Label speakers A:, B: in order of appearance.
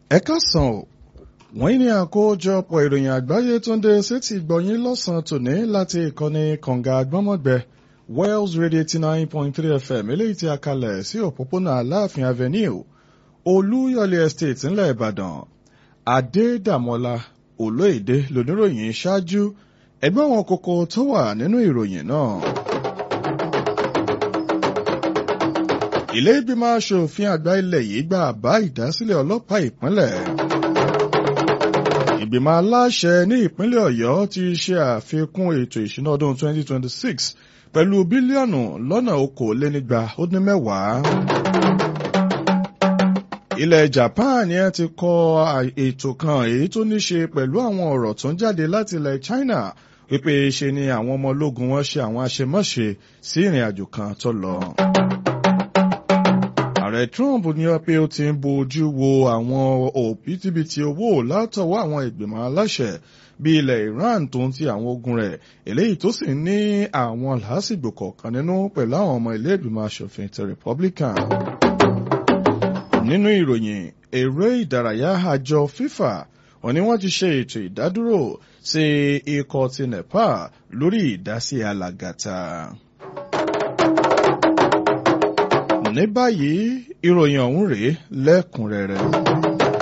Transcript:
A: ẹ káàsán o wọ́n ní àkójọpọ̀ ìròyìn àgbáyé tó ń dé sétí gbọ̀nyìn lọ́sàn-án tòní láti ìkànnì kànga àgbọ́mọ̀gbẹ́ Wells Radio eighty nine point three FM eléyìí tí a kalẹ̀ sí òpópónà Aláàfin Avenue Olúyọ̀lé Estate ńlẹ̀ Ìbàdàn Adédàmọ́lá Olóyèdè lóníròyìn ṣáájú ẹgbẹ́ wọn kókó tó wà nínú ìròyìn náà. ilé ìgbìmọ̀ aṣòfin àgbà ilẹ̀ yìí gba àbá ìdásílẹ̀ ọlọ́pàá ìpínlẹ̀. ìgbìmọ̀ aláṣẹ ní ìpínlẹ̀ ọ̀yọ́ ti ṣe àfikún ètò ìṣúná ọdún 2026 pẹ̀lú bílíọ̀nù lọ́nà okòólénígba ó dín mẹ́wàá. ilẹ̀ japan yẹn ti kọ ètò kan èyí tó ní ṣe pẹ̀lú àwọn ọ̀rọ̀ tó ń jáde láti ilẹ̀ china wípé ṣe ni àwọn ọmọ ológun wọn ṣe àwọn àṣemáṣe sí ìrìn àjò kan tó lọ ààrẹ trump ní pé ó ti ń bójú wo àwọn òbítíbitì owó látọwọ́ àwọn ìgbìmọ̀ aláṣẹ bí ilẹ̀ iran tó ń ti àwọn ogun rẹ̀ eléyìí tó sì ní àwọn làásìgbò kọ̀ọ̀kan nínú pẹ̀lú àwọn ọmọ ilé ìgbìmọ̀ asòfin ti republican. nínú ìròyìn eré ìdárayá àjọ fifa wọ́n ní wọ́n ti ṣe ètò ìdádúró sí ikọ̀ ti nepal lórí ìdásí alàgàtà ní báyìí ìròyìn ọ̀hún rèé lẹ́kùnrẹ́rẹ́.